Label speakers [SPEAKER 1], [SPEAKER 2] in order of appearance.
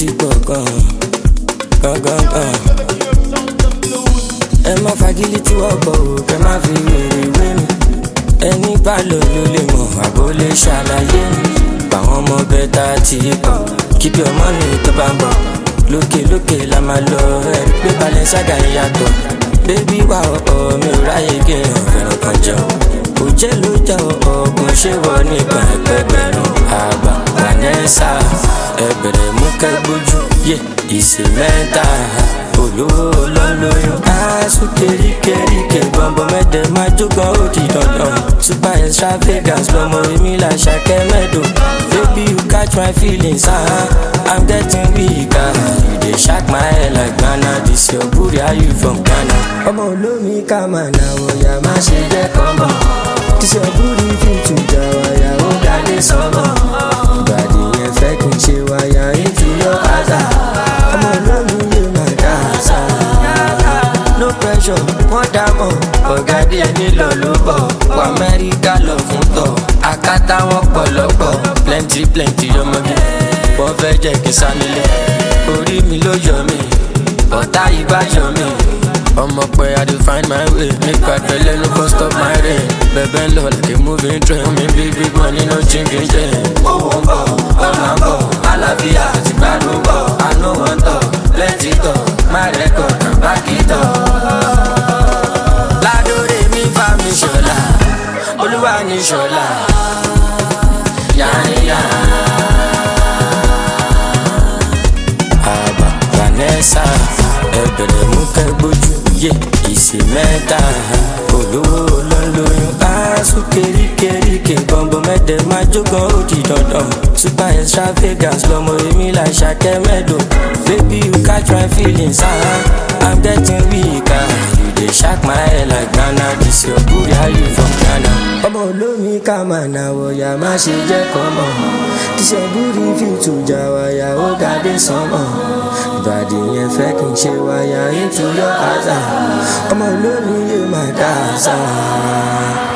[SPEAKER 1] ti pọ̀ gan gan gan gan. ẹ má fagilé tí wọ́n bọ̀ ò kẹ́ má fi wèrè wé mi. ẹni bá lò ló lè mọ̀ àbó lè ṣàlàyé mi. báwọn ọmọ bẹ́tà ti pọ̀ keep your money tó bá ń bọ̀. lókè lókè la máa lọ ẹ̀rí pé balẹ̀ ṣága ìyàtọ̀. bébí wà ọ̀ọ́ mi ò ráyè kéèyàn fẹ́ràn kan jẹun. kò jẹ́ ló jẹ́ ọ̀ọ́gùn ṣé wọ́n nípa ẹgbẹgbẹ̀rún àgbà vanessa ẹbẹ̀rẹ̀ mú kẹ́gbójú yé ìsè mẹ́ta olówó lọ́lọ́yún. aṣọ keríkeríke bọ̀m̀bọ̀ mẹ́tẹ̀ máa jókòó ó di dandan. super extravagance lọmọ èmi là ṣàkẹ́ mẹ́dọ̀. baby you catch my feelings ah i'm getting weak ah you dey shock my head like ghana this your booty how you from ghana. ọmọ olómi ká máa nà wọ̀yà má ṣe jẹ́ kọ́mọ̀. this your booty fit to jà wáyà ó dálé sọ́mọ̀. ìbàdí yẹn fẹ́ kí n ṣe wáyà into your àzà. ọmọ olómi yóò máa dá àṣà. no pressure wọ́n dá mọ̀ ọ̀gá díẹ̀ nílò ló bọ̀ wọ amẹ́ríkà lọ fún tọ̀ akátá wọn pọ̀lọ́pọ̀ plenty plenty ọmọge wọ́n fẹ́ jẹ́ kí n sá nílé orí mi ló yọ mí ọ̀tá yìí bá yọ mí ọmọ pé i dey find my way nípa ìpẹ́lẹ́ no go stop my rain bẹ̀bẹ̀ ń lọ like a moving train mi bí big money no chinking chain. owó ń bọ̀ ọ̀nà ń bọ̀ àlàáfíà ti gbádùn bọ̀ àánú wọn tọ̀ lẹ́tì tọ̀ my record and back it up. ládòrè mi bá mi ṣọlá olúwa ní ṣọlá yáníyá. àbá vanessa ẹbẹ̀rẹ̀ mú kẹ́gbójú yé ìsè mẹ́ta olówó lọ́nlọ́yún aṣọ keríkeríke bọ̀m̀bọ̀ mẹ́tẹ̀ máa jógan ó di dandan super extravagance lọmọ èmi là ṣàkẹ́ mẹ́dọ̀ baby you catch my feelings ah i'm getting weak ah you dey shock my head like ghana this your booty how you from ghana. ọmọ olómi ká máa nà wọ̀yà má ṣe jẹ́ kọ́mọ̀ this your booty fit to jà wáyà ó ga dé sánmọ̀ ìbàdí yẹn fẹ́ kí n ṣe wáyà into your àzà ọmọ olómi yóò máa dá àṣà.